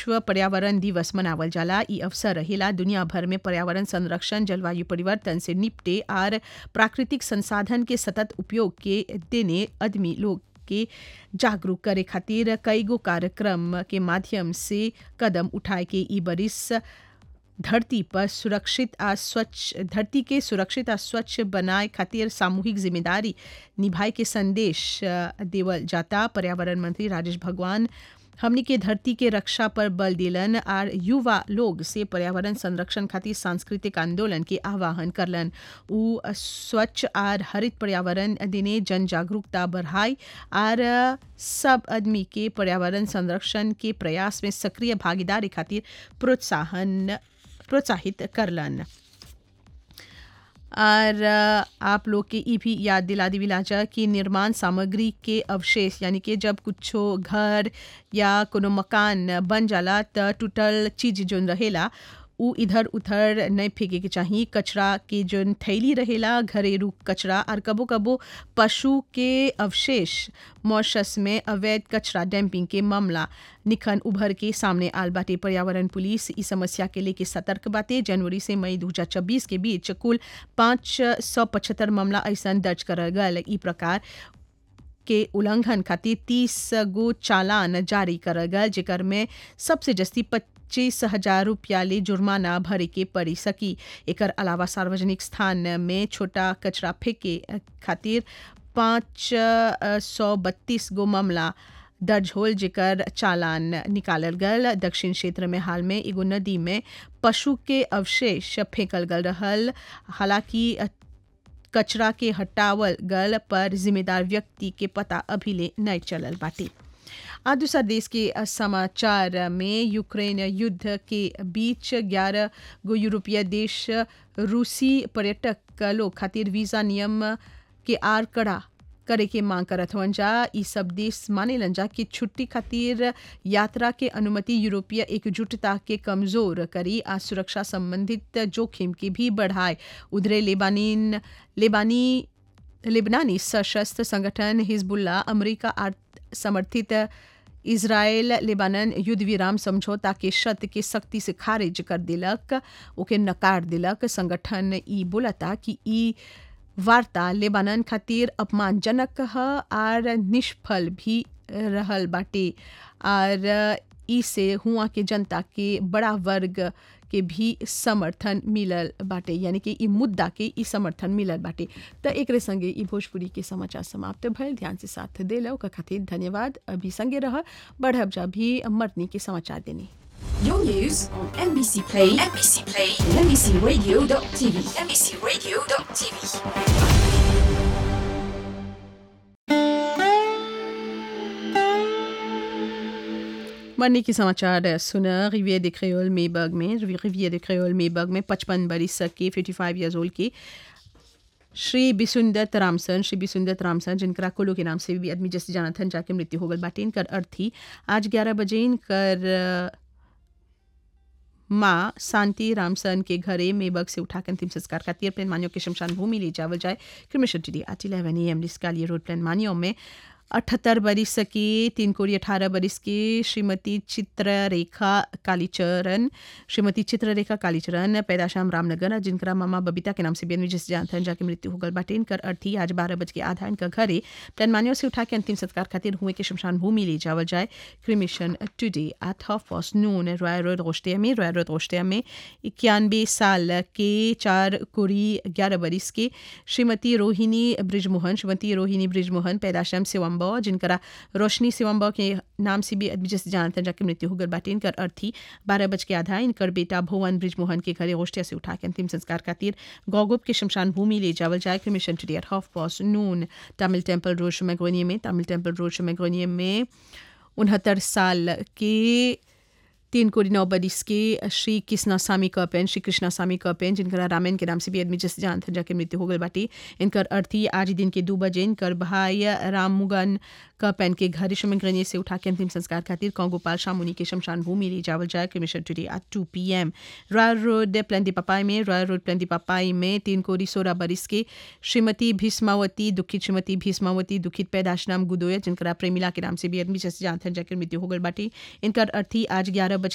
विश्व पर्यावरण दिवस मनावल जाला ई अवसर रहेला दुनिया भर में पर्यावरण संरक्षण जलवायु परिवर्तन से निपटे और प्राकृतिक संसाधन के सतत उपयोग के देने आदमी लोग के जागरूक करे खातिर कईगो कार्यक्रम के माध्यम से कदम उठाए के ई बरिस धरती पर सुरक्षित आ स्वच्छ धरती के सुरक्षित आ स्वच्छ बनाए खातिर सामूहिक जिम्मेदारी निभाए के संदेश अ, देवल जाता पर्यावरण मंत्री राजेश भगवान हमनी के धरती के रक्षा पर बल दिलन और युवा लोग से पर्यावरण संरक्षण खातिर सांस्कृतिक आंदोलन के आह्वान करलन उ स्वच्छ और हरित पर्यावरण दिने जन जागरूकता बढ़ाई और सब आदमी के पर्यावरण संरक्षण के प्रयास में सक्रिय भागीदारी खातिर प्रोत्साहन प्रोत्साहित करलन और अ, आप लोग के ई भी याद दिला दी विलाजा कि निर्माण सामग्री के अवशेष यानी कि जब कुछो घर या कोनो मकान बन जाला त टूटल चीज जोन रहेला उ इधर उधर नहीं फेंके के चाहिए कचरा के जोन थैली रहेला घरेलू कचरा और कबो कबो पशु के अवशेष मॉशस में अवैध कचरा डैम्पिंग के मामला निखन उभर के सामने आल बाटे पर्यावरण पुलिस इस समस्या के लेके सतर्क बाटे जनवरी से मई 2026 के बीच कुल पाँच सौ पचहत्तर मामला ऐसा दर्ज करल गल ई प्रकार के उल्लंघन खातिर तीस गो चालान जारी करल गल जेकर में सबसे जस्ती पच्चीस हजार रुपया ले जुर्माना भरे के पड़ी सकी एकर अलावा सार्वजनिक स्थान में छोटा कचरा फेंके खातिर पाँच सौ बत्तीस गो मामला दर्ज होल जेकर चालान निकालल गल दक्षिण क्षेत्र में हाल में एगो नदी में पशु के अवशेष फेंकल गल रहल हालांकि कचरा के हटावल गल पर जिम्मेदार व्यक्ति के पता अभी ले नहीं चलल बाटे आ दूसरा देश के समाचार में यूक्रेन युद्ध के बीच 11 गो यूरोपीय देश रूसी पर्यटक लोग खातिर वीजा नियम के आर कड़ा करे के मांग करत हवन जा ई सब देश मानेलन जा कि छुट्टी खातिर यात्रा के अनुमति यूरोपीय एकजुटता के कमजोर करी आ सुरक्षा संबंधित जोखिम के भी बढ़ाए उधरे लेबानीन लेबानी लेबनानी सशस्त्र संगठन हिजबुल्ला अमेरिका आर- समर्थित इसराइल लेबानन युद्ध विराम समझौता के शर्त के सख्ती से खारिज कर दिलक ओके नकार दिलक संगठन ई बोलता कि ई वार्ता लेबानन खातिर अपमानजनक ह आर निष्फल भी रहल बाटे आर ई से हुआ के जनता के बड़ा वर्ग के भी समर्थन मिलल बाटे यानी कि ई मुद्दा के ई समर्थन मिलल बाटे त एकरे संगे ई भोजपुरी के समाचार समाप्त भइल ध्यान से साथ देला ओकर खातिर धन्यवाद अभी संगे रह बढ़ब जा भी मर्दनी के समाचार देनी Your news on NBC Play, NBC Play, and NBCRadio.tv, NBCRadio.tv. मरने के समाचार सुना रिवियर de क्रेोल मेबर्ग में रिवियर de क्रेोल मेबर्ग में पचपन बरिस के फिफ्टी फाइव ईयर्स ओल्ड के श्री बिसुंदत रामसन श्री बिसुंदत रामसन जिनका कुल्लू के नाम से भी आदमी जैसे जाना था जाके मृत्यु हो गल बाटे इनकर अर्थी आज ग्यारह बजे इनकर अ, माँ शांति रामसन के घरे मेबग से उठाकर अंतिम संस्कार का तीर प्लान मानियों के शमशान भूमि ले जावल जाए क्रिमिशन टी डी आठ इलेवन ए एम डिस्कालिया रोड प्लान मानियों में अठहत्तर बरिस की तीन कोड़ी अठारह बरिस की श्रीमती चित्ररेखा कालीचरण श्रीमती चित्ररेखा कालीचरण पैदाशाम रामनगर जिनका मामा बबीता के नाम से बेनवी जिस जानथन जाके मृत्यु हो गल बाटे इनकर अर्थी आज बारह बज के आधा इनका घरे प्लानमानियों से उठा के अंतिम संस्कार खातिर हुए के शमशान भूमि ले जावल जाए cremation today at half past noon Roy road रोस्टिया में रॉय रोड रोस्टिया में इक्यानवे साल के चार कुड़ी ग्यारह बरिस के श्रीमती रोहिणी ब्रिजमोहन श्रीमती रोहिणी ब्रिजमोहन पैदाशम सिवम्बा जिनकरा रोशनी सिवम्बा के नाम से भी जैसे जानते हैं जाके मृत्यु हो गल बाटे इनकर अर्थी बारह बज के आधा इनकर बेटा भुवन ब्रिजमोहन के घरे गोष्ठिया से उठा के अंतिम संस्कार खातिर गौगुप के शमशान भूमि ले जावल जाए के mission today at half past noon Tamil temple road शमेगोनिया में तमिल टेम्पल रोड शमेगोनिया में उनहत्तर साल के तीन कोടി नौ बरिस के श्री कृष्णा स्वामी कपेन श्री कृष्णा स्वामी कपेन जिनका रामायण के नाम से भी आदमी जैसे जानते हैं जाके मृत्यु हो गई बाटी इनकर अर्थी आज दिन के दो बजे इनकर भाई राममुगन कपेन के घर शमग्रनी से उठा के अंतिम संस्कार खातिर कौगोपाल शामुनी के शमशान भूमि ले जावल जाए के mission today at two P M Royal road प्लेंटी पपाई में रॉयल रोड प्लेंटी पपाई में तीन कोड़ी सोलह बरिस के श्रीमती भीष्मावती दुखित श्रीमती भीष्मावती दुखित पैदाश नाम गुदोया जिनका प्रेमिला के नाम से भी आदमी जैसे जानते हैं जाकर मृत्यु हो गई बाटी इनकर अर्थी आज ग्यारह